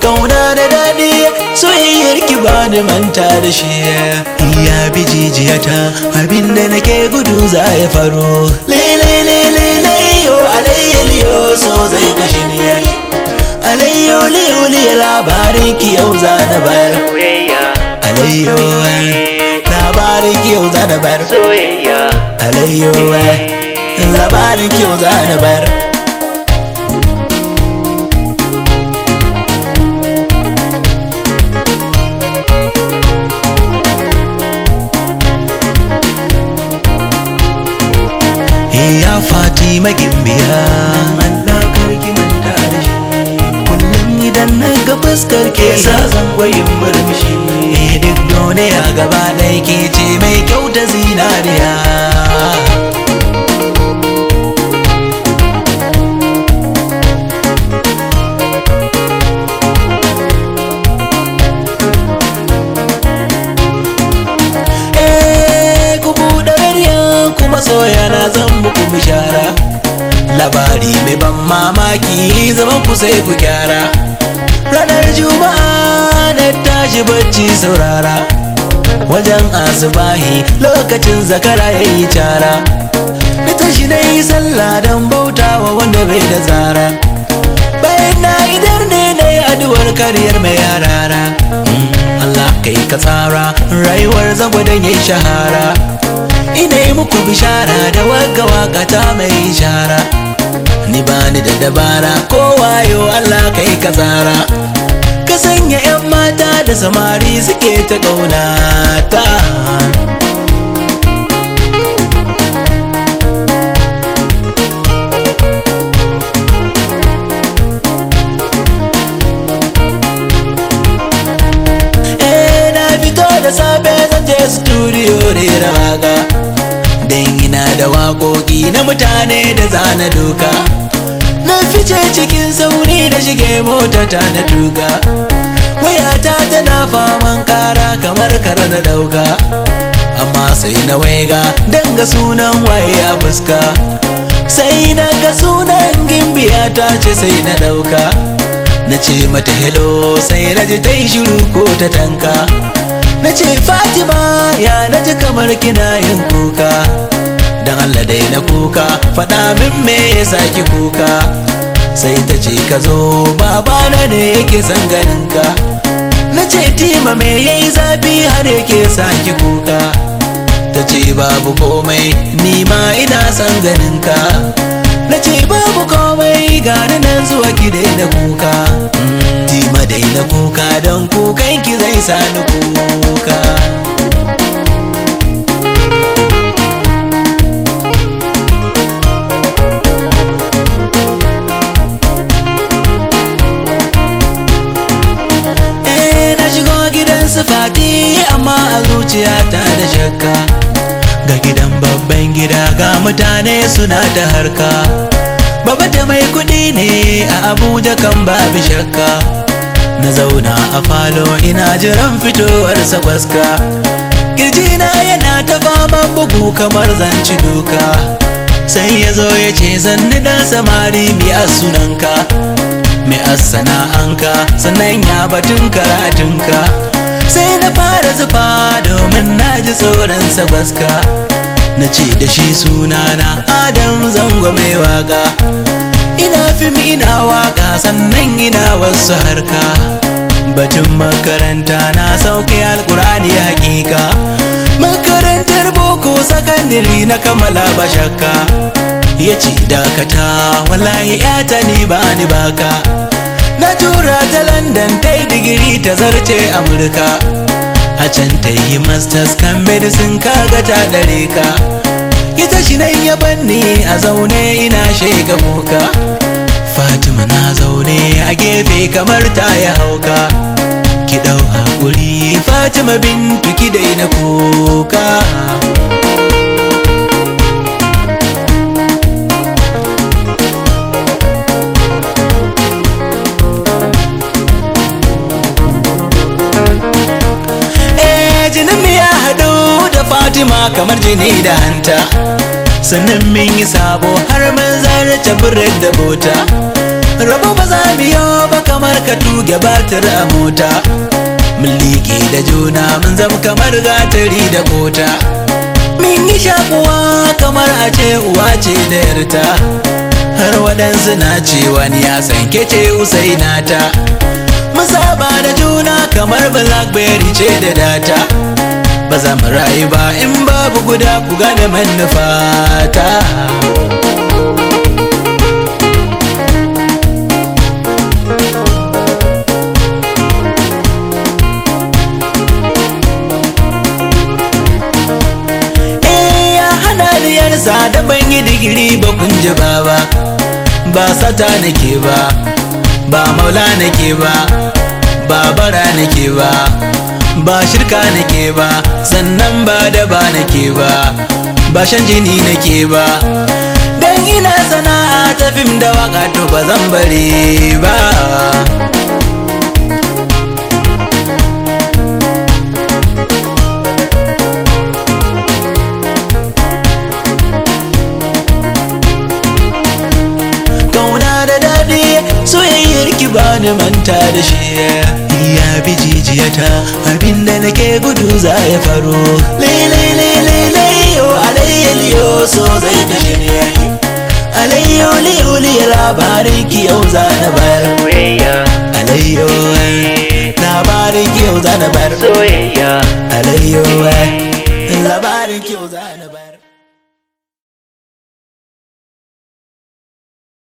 kauna da daɗi soyayyar ki ba ni manta da shi ya bi jijiyata abinda nake gudu za ya faru lele lele leyo alayya liyo so zai kashe ni alayyo liyo liyo labarin ki yau za na bayar soyayya alayyo labarin ki yau za na bayar soyayya alayyo labarin ki yau za na bayar ya fati magimbiya Allah karki manta da shi kullum idan na ga fuskar ke sa zan gwayin murmushi eh duk duniya gaba ɗaya ke ce mai kyau ta zinariya Eh, ku buɗe rariya kuma soya na zan muku bishara labari mai ban mamaki zaman ku sai ku gyara ranar juma'a na tashi bacci saurara wajen asubahi lokacin zakara ya yi cara na tashi na yi sallah don bautawa wanda bai da zara bayan na idar ne na yi addu'ar karyar mai yarara Allah kai ka tsara rayuwar zagwadon ya shahara ina yi muku bishara da wagga wakata mai shara ni bani da dabara ko wayo Allah kai ka tsara ka sanya 'yan mata da samari suke ta ƙaunata Eh, na fito da safe zan je studio rera waka Dan ina da waƙoƙi na mutane da zana doka Na fice cikin sauri da shige mota ta na tuka Wayata tana faman kara kamar kara na dauka Amma sai na waiga danga sunan waye a fuska Sai na ga sunan gimbiya ta ce sai na dauka na ce mata hello sai na ji ta yi shiru ko ta tanka na ce fatima ya na ji kamar kina yin kuka don allah dai na kuka faɗa min me ya saki kuka sai ta ce ka zo babana ne yake son ganinka na ce tima me yayi zafi har yake saki kuka ta ce babu komai ni ma ina son ganinka na ce babu komai gani nan zuwa ki daina kuka tima daina kuka don kukan ki zai sani kuka Eh na shigo gidan su fati amma a zuciyata da shakka ga gidan babban gida ga mutane suna ta harka Baba da mai kuɗi ne a Abuja kan babu shakka Na zauna a falo ina jiran fitowar gwaska Kirjina yana ta faman bugu kamar zanci duka Sai ya zo ya ce zanni dan samari biya sunanka Mai sana'anka sannan ya batun karatunka Sai na fara zufa domin na ji tsoron gwaska na ce da shi sunana adam zango mai waka ina fim ina waka sannan ina wasu harka batun makaranta na sauke alkurani hakika makarantar boko sakandiri na kammala ba shakka ya ce dakata wallahi yata ni ba ni baka na tura ta london ta yi digiri ta zarce amurka a can ta yi masters kan medicine kaga ta dare ka ita shi nan ya banni a zaune ina shega kuka fatima na zaune a gefe kamar ta ya hauka ki dau hakuri fatima bintu ki daina kuka Eh, jinin mu ya haɗu da Fatima kamar jini da hanta sannan mun yi sabo har mun zarce birin da bota rabo ba za mu yi ba kamar ka tuge batir a mota mun liƙe da juna mun zama kamar gatari da kota min yi shakuwa kamar a ce uwa ce da yarta har waɗansu na cewa ni ya san ke ce usainata mun saba da juna kamar blackberry ce da data ba za mu rayu ba in babu guda ku gane manufata Eh, ya hana diyarsa da ban yi digiri ba kun ji ba ba ba sata nake ba ba maula nake ba ba bara nake ba ba shirka nake ba sannan ba da ba nake ba ba shan jini nake ba dan ina sana'a ta fim da waka to ba zan bare ba kauna da daɗi soyayyar ki bani manta da shi ya bi jijiyata abinda nake gudu za ya faro lele lele leyo alayya liyo so zai kashe ne alayyo liyo liyo labarin ki yau za na bayar soyayya alayyo labarin ki yau za na bayar soyayya alayyo labarin ki yau za na bayar